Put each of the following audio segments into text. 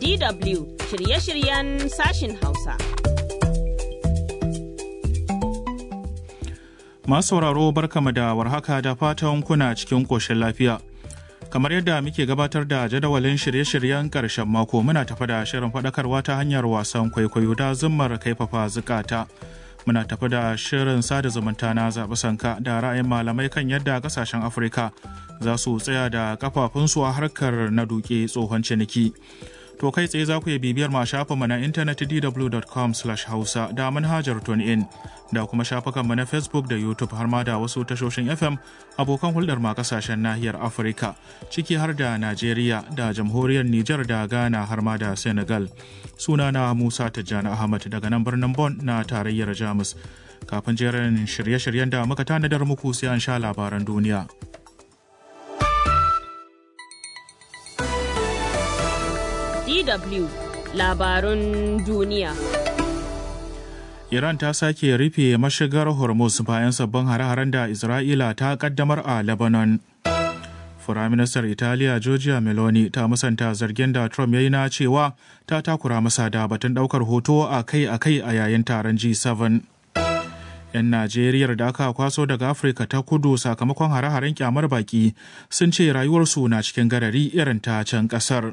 DW shirye-shiryen sashin Hausa. Masu sauraro barkama da warhaka da fatan kuna cikin ƙoshin lafiya. Kamar yadda muke gabatar da jadawalin shirye-shiryen ƙarshen mako muna tafa da shirin faɗakarwa ta hanyar wasan kwaikwayo da zummar kaifafa zukata. Muna tafi da shirin sada zumunta na zaɓi sanka da ra'ayin malamai kan yadda ƙasashen Afirka za su tsaya da kafafunsu a harkar na duke tsohon ciniki. To kai tsaye za ku iya bibiyar ma shafinmu na intanet dw.com hausa da manhajar in da kuma shafukanmu na Facebook da YouTube har ma da wasu tashoshin FM abokan hulɗar ma kasashen nahiyar Afirka ciki har da Najeriya da jamhuriyar Nijar da Ghana har ma da Senegal. Sunana Musa Tijjani Ahmad daga nan birnin Bon na tarayyar Jamus. Kafin jerin shirye-shiryen da muka tanadar muku sai an sha labaran duniya. DW labarun duniya. Iran ta sake rufe mashigar Hormuz bayan sabbin hare-haren da Isra'ila ta kaddamar a Lebanon. Firaministar Italiya Giorgia Meloni ta musanta zargin da Trump ya yi na cewa ta takura masa da batun daukar hoto a kai-a-kai a yayin taron G7. 'Yan Najeriya da aka kwaso daga Afirka ta kudu sakamakon hare-haren kyamar baki sun ce rayuwarsu na cikin garari irin ta can kasar.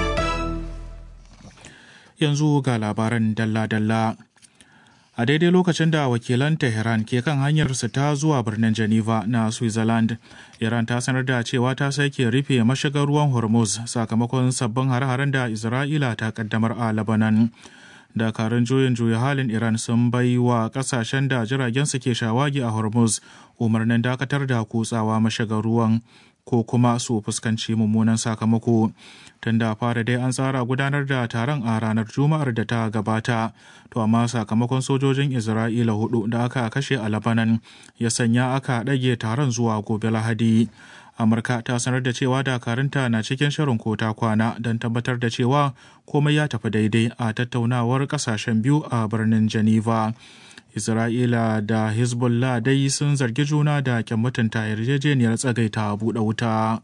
yanzu ga labaran dalla-dalla. A daidai lokacin da wakilan Tehran ke kan hanyarsu ta zuwa birnin Geneva na Switzerland, Iran ta sanar da cewa ta sake rufe mashigar ruwan Hormuz sakamakon sabbin har-haren da Isra'ila ta kaddamar a Lebanon. Dakarun juyin juya halin Iran sun bai wa kasashen da jiragen su ke shawagi a Hormuz umarnin dakatar da kutsawa mashigar ruwan ko kuma su fuskanci mummunan sakamako tun da fara dai an tsara gudanar da taron a ranar juma'ar da ta gabata to amma sakamakon sojojin isra'ila hudu da aka kashe a labanan ya sanya aka ɗage taron zuwa gobe lahadi amurka ta sanar da cewa dakarunta na cikin shirin kota kwana don tabbatar da cewa komai ya tafi daidai a tattaunawar kasashen biyu a birnin geneva Isra'ila da Hezbollah dai sun zargi juna da kyan mutunta yarjejeniyar tsagaita buɗe wuta.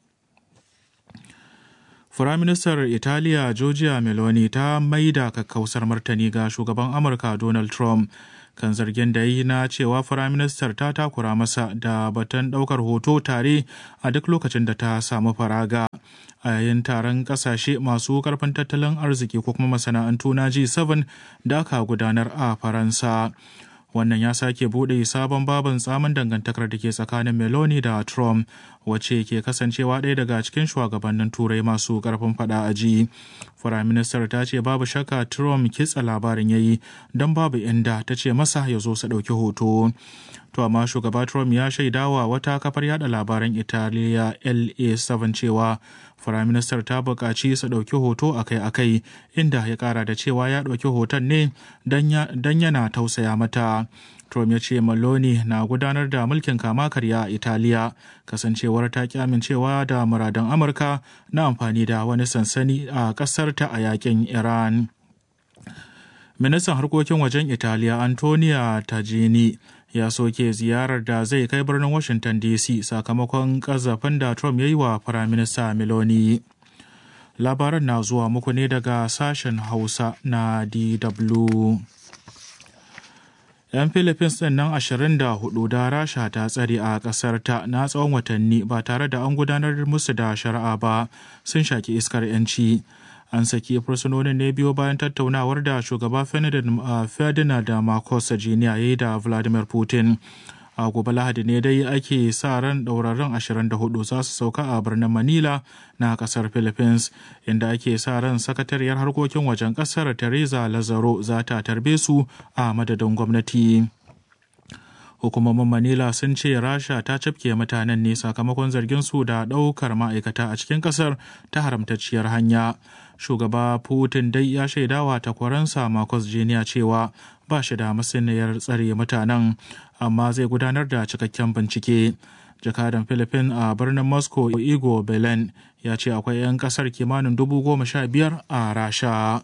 Firaministar Italiya Giorgia Meloni ta maida kakkausar martani ga shugaban Amurka Donald Trump kan zargin da yi na cewa firaministar ta takura masa da batun ɗaukar hoto tare a duk lokacin da ta samu faraga. a yayin taron kasashe masu karfin tattalin arziki ko kuma masana'antu na G7 da aka gudanar a Faransa. wannan ya sake bude sabon babin tsamin dangantakar da ke tsakanin meloni da trump wacce ke kasancewa ɗaya daga cikin shugabannin turai masu ƙarfin fada a ji firaministar ta ce babu shakka trump kitsa labarin yayi don babu inda ta ce masa ya zo su ɗauki hoto to amma shugaba trump ya shaidawa wata kafar yada labaran italiya la7 cewa firaministar ta buƙaci su ɗauki hoto akai-akai inda ya ƙara da cewa ya ɗauki hoton ne don yana tausaya mata Trump ya ce Maloney na gudanar da mulkin kama karya a Italiya kasancewar ta ki amincewa da muradan Amurka na amfani da wani sansani a ƙasar ta a yakin Iran. Ministan harkokin wajen Italiya Antonia Tajini ya soke ziyarar da zai kai birnin Washington DC sakamakon ƙazafin da Trump ya yi wa Firaminista Meloni. Labaran na zuwa muku ne daga sashen Hausa na DW. 'yan philippines ɗin nan 24 da rasha ta tsare a ƙasar ta na tsawon watanni ba tare da an gudanar musu da shari'a ba sun shaki iskar 'yanci an saki fursunonin ne biyo bayan tattaunawar da shugaba ferdinand marcos jiniya ya yi da vladimir putin a gobe lahadi ne dai ake sa ran ɗauraren 24 za su sauka a birnin manila na kasar philippines inda ake sa ran sakatariyar harkokin wajen kasar teresa lazaro za ta tarbe su a madadin gwamnati hukumomin manila sun ce rasha ta cafke mutanen ne sakamakon zargin su da ɗaukar ma'aikata a cikin ƙasar ta haramtacciyar hanya shugaba putin dai ya shaidawa takwaransa marcos jiniya cewa ba shi da masaniyar tsare mutanen amma zai gudanar da cikakken bincike jakadan philippines a birnin moscow igor belen ya ce akwai 'yan kasar kimanin dubu goma sha biyar a rasha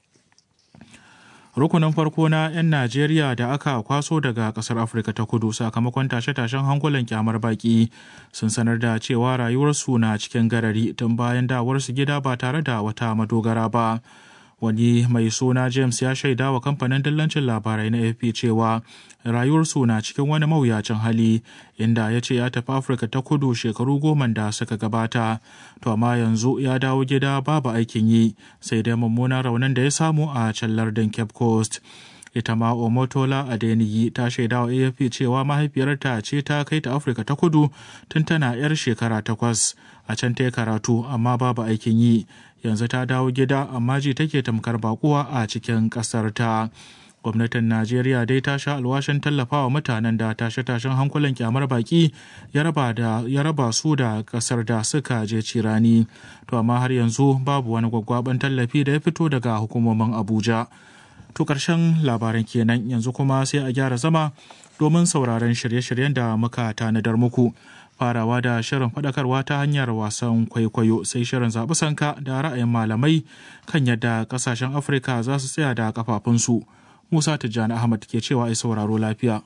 rukunin farko na 'yan najeriya da aka kwaso daga kasar afirka ta kudu sakamakon tashe-tashen hankulan kyamar baki sun sanar da cewa rayuwarsu na cikin garari tun bayan dawarsu gida ba tare da wata madogara ba wani mai suna james ya shaida wa kamfanin dillancin labarai na afp cewa rayuwarsu na cikin wani mawuyacin hali inda ya ce ya tafi afirka ta kudu shekaru goma da suka gabata to amma yanzu ya dawo gida babu aikin yi sai dai mummunan raunin da ya samu a can lardin cape coast ita ma omotola adeniyi ta shaida wa afp cewa mahaifiyarta ce ta kai ta afirka ta kudu tun tana yar shekara takwas a can ta karatu amma babu aikin yi yanzu ta dawo gida amma ji take tamkar bakuwa a cikin ƙasar ta gwamnatin najeriya dai ta sha alwashin tallafawa mutanen da tashe-tashen hankulan kyamar baki ya raba su da kasar da suka je cirani to amma har yanzu babu wani gwaggwaban tallafi da ya fito daga hukumomin abuja to karshen labaran kenan yanzu kuma sai a gyara zama domin sauraron shirye-shiryen da muka tanadar muku farawa da shirin faɗakarwa ta hanyar wasan kwaikwayo sai shirin zaɓi sanka da ra'ayin malamai kan yadda ƙasashen afirka za su tsaya da kafafunsu musa tijjani ahmad ke cewa ai sauraro lafiya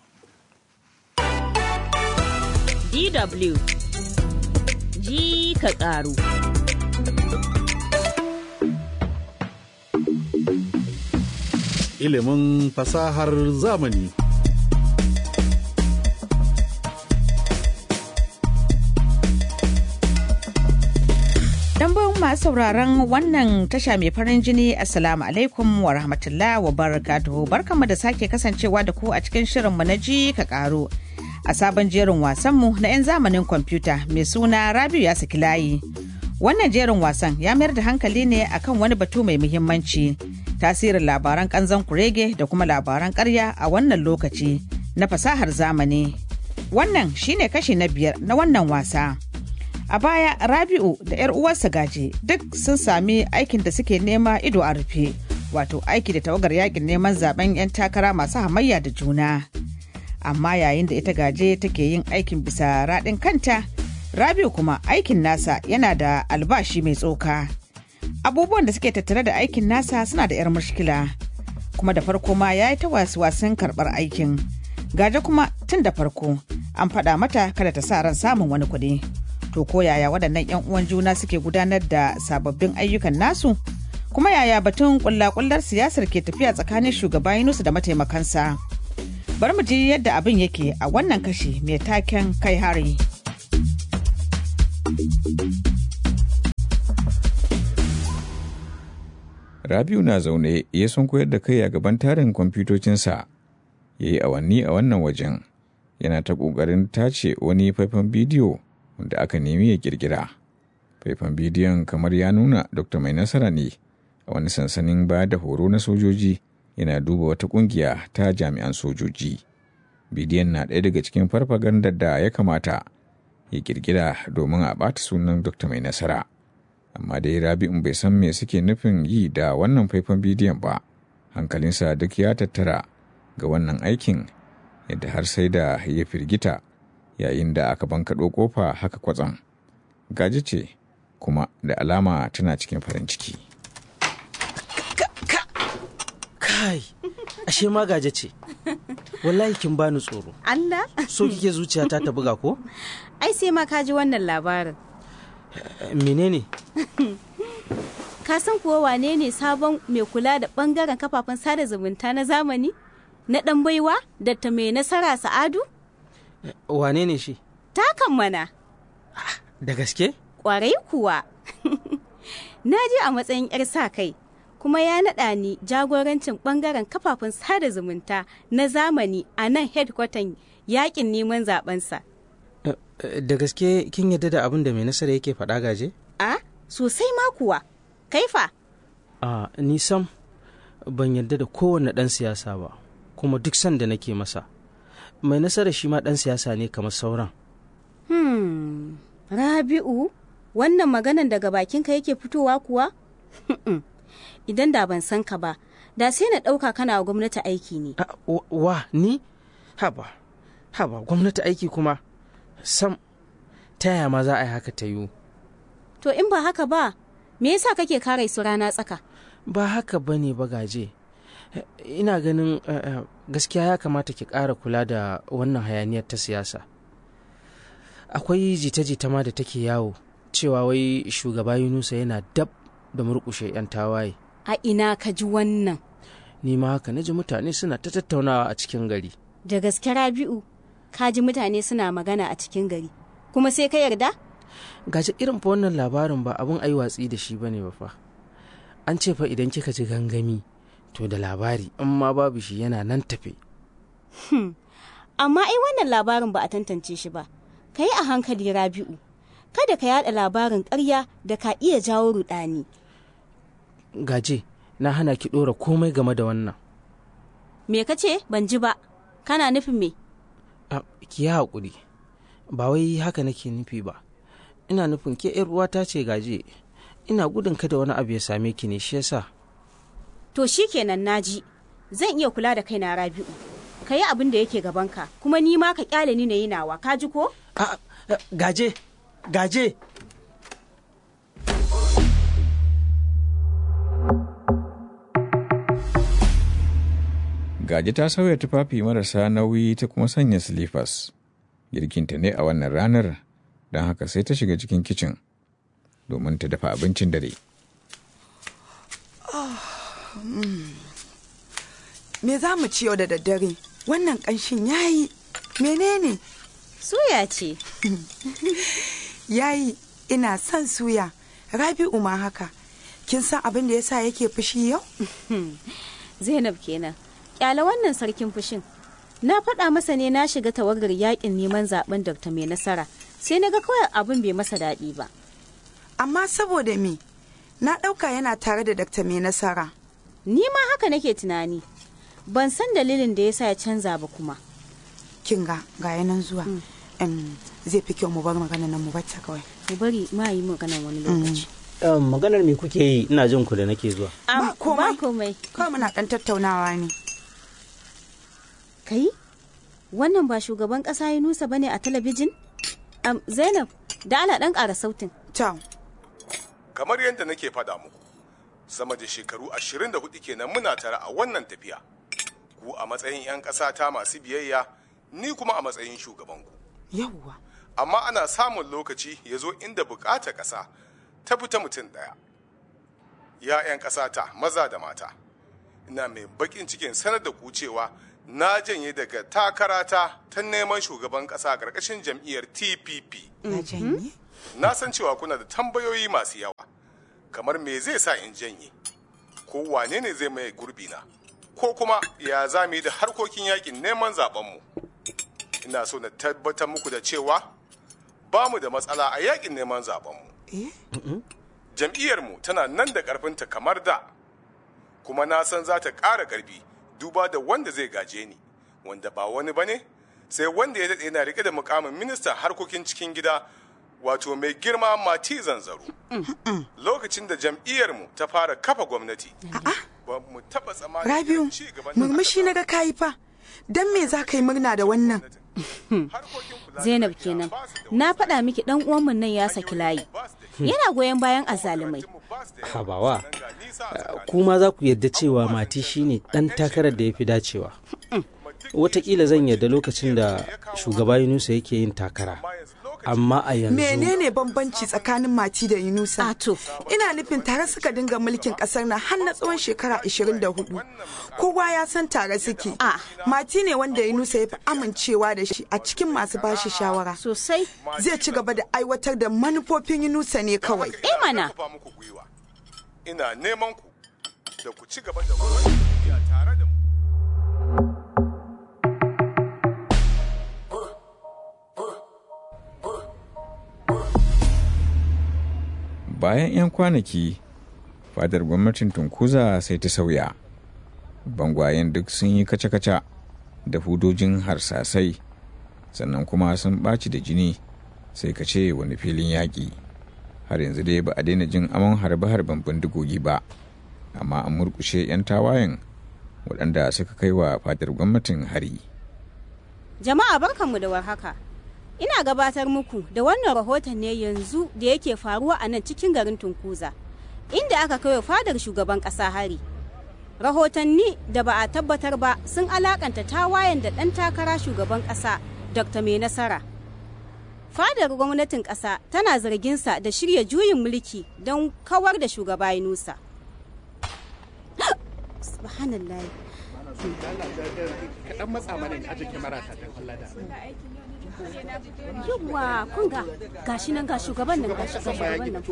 DW ji ka ƙaru ilimin fasahar zamani Dambon masu sauraron wannan tasha mai farin jini Assalamu alaikum wa rahmatullah wa barakatuhu barkanmu da sake kasancewa da ku a cikin shirinmu na ji ka karo a sabon jerin wasanmu na 'yan zamanin kwamfuta mai suna Rabiu ya saki layi. Wannan jerin wasan ya mayar da hankali ne akan wani batu mai muhimmanci tasirin labaran kanzon kurege da kuma labaran karya a wannan lokaci na fasahar zamani. Wannan shine kashi na biyar na wannan wasa. A baya Rabi'u da 'yar uwarsa gaje duk sun sami aikin da suke nema ido a rufe, wato aiki da tawagar yakin neman zaben 'yan takara masu hamayya da juna. Amma yayin da ita gaje take yin aikin bisa raɗin kanta, Rabi'u kuma aikin nasa yana da albashi mai tsoka. Abubuwan da suke tattare da aikin nasa suna da 'yar mushkila, kuma da farko ma ya yi ta wasu wasan karɓar aikin. Gaje kuma tun da farko an faɗa mata kada ta sa ran samun wani kuɗi. to ko yaya waɗannan 'yan uwan juna suke gudanar da sababbin ayyukan nasu kuma yaya batun kullakullar siyasar ke tafiya tsakanin shugaba Yunusu da mataimakansa bari mu ji yadda abin yake a wannan kashi mai taken kai hari Rabiu na zaune ya sun koyar da kai a gaban tarin kwamfutocinsa ya yi awanni a wannan wajen yana ta ƙoƙarin tace wani faifan bidiyo wanda aka nemi ya kirkira. Faifan bidiyon kamar ya nuna Dr. Mai Nasara ne a wani sansanin ba da horo na sojoji yana duba wata kungiya ta jami'an sojoji. Bidiyon na ɗaya daga cikin farfagandar da ya kamata ya kirkira domin a ɓata sunan Dr. Mai Nasara. Amma dai Rabi'un bai san me suke nufin yi da wannan faifan bidiyon ba. Hankalinsa duk ya tattara ga wannan aikin yadda har sai da ya firgita yayin da aka bankaɗo ƙofa haka kwatsam. Gaji ce kuma da alama tana cikin farin ciki. Kai, ashe ma gaje ce. Wallahi kin bani tsoro. Allah? So kike zuciyata ta buga ko? Ai sai ma ka ji wannan labarin. Menene? Ka san kuwa wane ne sabon mai kula da bangaren kafafen sada zumunta na zamani? Na ɗan baiwa? Datta mai nasara Sa'adu? Wane ne shi? Takan mana. Da gaske? Ƙwarai kuwa. Na je a matsayin 'yar sa kai, kuma ya naɗa ni jagorancin ɓangaren kafafen sada zumunta na zamani a nan hedkwatan yakin neman zabensa. Da gaske kin yadda da abin da mai nasara yake faɗa gaje? A, sosai ma kuwa. Kaifa? A, ni sam ban yadda da kowane ɗan siyasa ba, kuma duk sanda nake masa. Mai nasara shi ma ɗan siyasa ne kamar sauran. Hmm, Rabi'u, wannan maganan daga bakinka yake fitowa kuwa? Idan da ban san ka ba, da sai na ɗauka kana wa gwamnati aiki ne. A, wa- wa, ni? Haba, haba, gwamnati aiki kuma. Sam, ta yaya ma za a yi haka ta yiwu? To in ba haka ba, me yasa kake kare su rana tsaka? Ba haka ba ne bagaje. Ina ganin eh, eh, gaskiya ya kamata ki ƙara kula da wannan hayaniyar ta siyasa. Akwai jita-jita ma da take yawo cewa wai shugaba Yunusa yana dab da murƙushe 'yan tawaye. A ina ka ji wannan? ni ma haka na ji mutane suna ta tattaunawa a cikin gari Da gaske Rabi'u, ka ji mutane suna magana a cikin gari. Kuma sai ka yarda? gaji irin fa wannan labarin ba abin ai watsi da shi bane ba fa an ce fa idan kika ji gangami to da labari in ma babu shi yana nan tafe Amma ai wannan labarin ba a tantance shi ba. Ka yi a hankali Rabi'u. Kada ka yada labarin ƙarya da ka iya jawo rudani. gaje na hana ki ɗora komai game da wannan Me ka ce? Ban ji ba. Kana nufin me? Ah, ki yi haƙuri ba wai haka nake nufi ba ina nufin ke yar uwata ce gaje ina gudun kada wani abu ya same ki ne shi yasa To shi kenan naji. Zan iya kula da kaina Rabi'u. Ka yi abin da yake gabanka, kuma ni ma ka kyale ni na yi nawa, ka ji ko? Ah, ah, gaje gaje Gaji ta sauya tufafi marasa nauyi ta kuma sanya silifas. Girkinta ne a wannan ranar, don haka sai ta shiga cikin kicin domin ta dafa abincin dare. Me za mu ci yau da daddare? Wannan ƙanshin yayi. Menene? Suya ce. Yayi, ina son suya. Rabi'u ma haka. Kin san abin da yasa yake fushi yau? Zainab kenan. Kyale wannan sarkin fushin. Na faɗa masa ne na shiga tawagar yakin neman zaben Dr. Mai Nasara. Sai na ga kawai abin bai masa daɗi ba. Amma saboda me? Na ɗauka yana tare da Dakta Mai Nasara. Ni ma haka nake tunani. Ban san dalilin da yasa ya canza ba kuma. Kin ga ga yanan zuwa. Em, zai fi kyau mu bar magana nan mu bata kawai. Mu bari ma yi magana wani lokaci. Um, maganar me kuke yi ina jin ku da nake zuwa. Am, Ba komai. Ba komai. Kawai muna ɗan tattaunawa ne. Kai? Wannan ba shugaban ƙasa ya nusa bane a talabijin? Am, Zainab, da ala ɗan ƙara sautin. Ciao. kamar yadda nake faɗa muku sama da shekaru 24 kenan muna tare a wannan tafiya ku a matsayin 'yan ƙasa ta masu biyayya ni kuma a matsayin shugabanku Yawwa. amma ana samun lokaci ya zo inda bukata ƙasa ta fita mutum ɗaya ya 'yan ƙasa ta maza da mata ina mai baƙin cikin sanar da ku cewa na janye daga takarata ta neman shugaban ƙasa ƙarƙashin jam'iyyar tpp Na janye? na san cewa kuna da tambayoyi masu yawa kamar me zai sa in janye ko wane ne zai maye gurbina ko kuma ya za mu yi da harkokin yakin neman zabenmu ina so na tabbatar muku da cewa ba mu da matsala a yakin neman zabenmu Eh? jam'iyyarmu tana nan da ƙarfinta kamar da kuma na san za ta ƙara ƙarfi duba da wanda zai gaje ni wanda ba wani ba ne sai wanda ya daɗe yana riƙe da mukamin ministan harkokin cikin gida wato mai girma mati zanzaro lokacin da jam'iyyarmu ta fara kafa gwamnati ba mu taɓa tsammanin Rabiu, ci gaban da aka murmushi na samu. ga kayi fa. Dan me za ka yi murna da wannan? Harkokin kula da Zainab lafiya kenan. ba su da Na wani faɗa miki ɗan uwanmu nan ya saki layi. ba su da Yana goyon bayan azzalumai. ba su da yawa. Habawa, Sannan ga nisa a tsakanin kuma za ku yarda cewa mati shine ɗan takarar da ya fi dacewa. Wataƙila zan yarda lokacin da shugaba Yunusa yake yin takara. Amma a yanzu Menene bambanci tsakanin Mati da Yunusa? Ato. Ina nufin tare suka dinga mulkin kasar na har na tsawon shekara 24. Kowa ya san tare suke. Ah. Mati ne wanda Yunusa ya fi amincewa da shi a cikin masu bashi shawara. Sosai. Zai ci gaba da aiwatar da manufofin Yunusa ne kawai. Eh mana. kafa muku gwiwa. Ina neman ku da ku ci gaba da wannan tafiya tare da mu. Bayan 'yan kwanaki, fadar gwamnatin Tunkuza sai ta sauya. Bangwayen duk sun yi kaca-kaca da hudojin harsasai, sannan kuma sun ɓaci da jini sai ka ce wani filin yaƙi. Har yanzu dai ba a daina jin amon harbe-harben bindigogi ba, amma an murkushe 'yan tawayen waɗanda suka kai wa fadar gwamnatin hari. Jama'a barkanmu da warhaka. Ina gabatar muku da wannan rahoton ne yanzu da yake faruwa a nan cikin garin Tunkuza, inda aka kai wa fadar shugaban ƙasa hari. Rahotanni da ba a tabbatar ba sun alakanta tawayen da ɗan takara shugaban ƙasa Dr. Mai Nasara. Fadar gwamnatin ƙasa tana zarginsa da shirya juyin mulki don kawar da shugaba Yunusa. subhanallah kaɗan matsa mana ne aje kyamara ta ta kwalla da yawwa kun ga gashi nan ga shugaban nan ga shugaban nan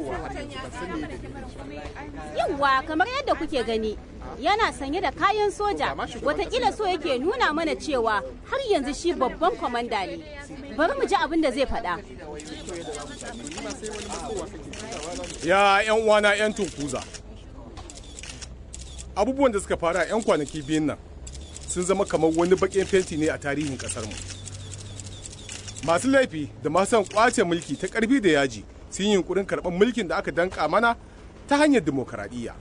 yawwa kamar yadda kuke gani yana sanye da kayan soja watakila so yake nuna mana cewa har yanzu shi babban kwamanda ne bari mu ji abin da zai faɗa ya yan uwana yan tunkuza abubuwan da suka fara yan kwanaki biyun nan sun zama kamar wani baƙin fenti ne a tarihin ƙasar mu masu laifi da masu son kwace mulki ta ƙarfi da yaji sun yi yunkurin karɓar mulkin da aka danka mana ta hanyar demokaradiyya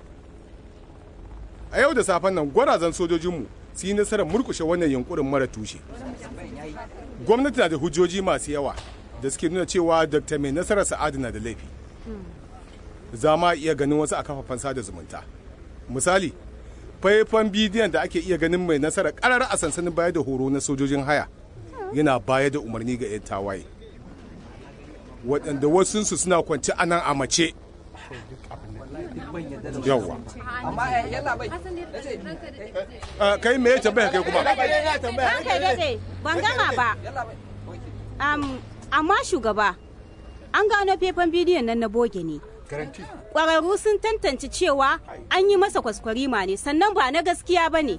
a yau da safen nan gwarazan sojojinmu su yi nasarar murkushe wannan yunkurin mara tushe gwamnati na da hujjoji masu yawa da suke nuna cewa dr mai nasarar sa'adu na da laifi za ma iya ganin wasu a kafafen sada zumunta misali faifan bidiyon da ake iya ganin mai nasarar karar a sansanin baya da horo na sojojin haya yana baya da umarni ga 'yan tawaye waɗanda wasunsu suna kwanci a nan a mace yawwa kai me ya tambaya kai kuma Ranka daɗe, ban gama ba. Am, amma shugaba, an gano faifan bidiyon nan na boge ne. Ƙwararru sun tantance cewa an yi masa kwaskwarima ne, sannan ba na gaskiya ba ne.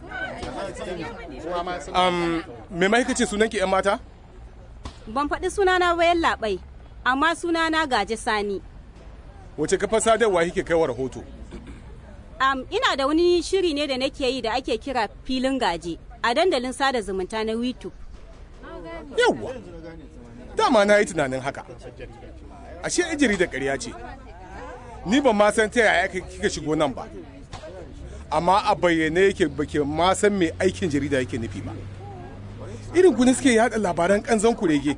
um, me mahaikace sunan ki 'yan mata Ban faɗi sunana bayan labai, amma sunana gaje sani. wace kafar sadarwa kike kaiwa rahoto Am, ina da wani shiri ne da nake yi da ake kira filin gaje a dandalin sada zumunta na YouTube. yawwa dama na yi tunanin haka ashe ijiri da ƙarya ce ni ban ma san ta yaya kika shigo nan ba amma a bayyane yake bake ma san me aikin jarida yake nufi ba irin ku ne suke yada labaran kanzon kurege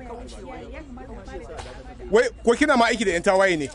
wai ko kina ma aiki da yan tawaye ne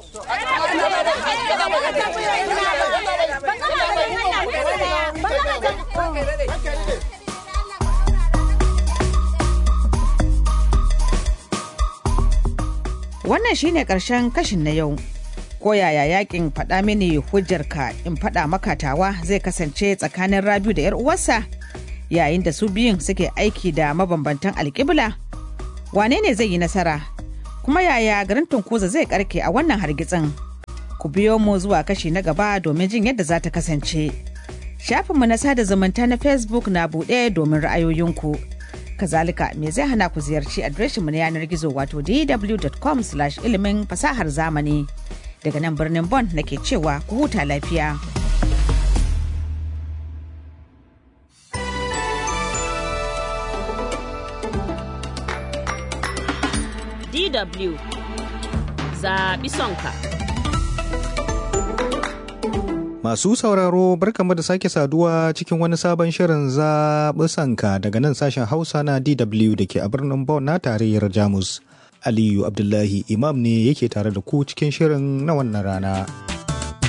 Wannan shine ƙarshen kashin na yau. Ko yaya yakin faɗa mini hujjarka in faɗa maka tawa zai kasance tsakanin Rabiu da 'yar uwarsa yayin da su biyun suke aiki da mabambantan alƙibla? Wane ne zai yi nasara? Kuma yaya garin Tunkuza zai karke a wannan hargitsin? Ku biyo mu zuwa kashi na gaba domin jin yadda za ta kasance. Shafinmu na sada zumunta na Facebook na buɗe domin ra'ayoyinku. Kazalika me zai hana ku ziyarci adireshinmu na yanar gizo wato dw.com ilimin fasahar zamani. Daga nan birnin Bon nake cewa ku huta lafiya. DW zaɓi sonka. Masu sauraro barkamu da sake saduwa cikin wani sabon shirin zaɓi sanka daga nan sashen Hausa na DW da ke a birnin Bonn na tarayyar Jamus. Aliyu Abdullahi Imam ne yake tare da ku cikin shirin na wannan rana.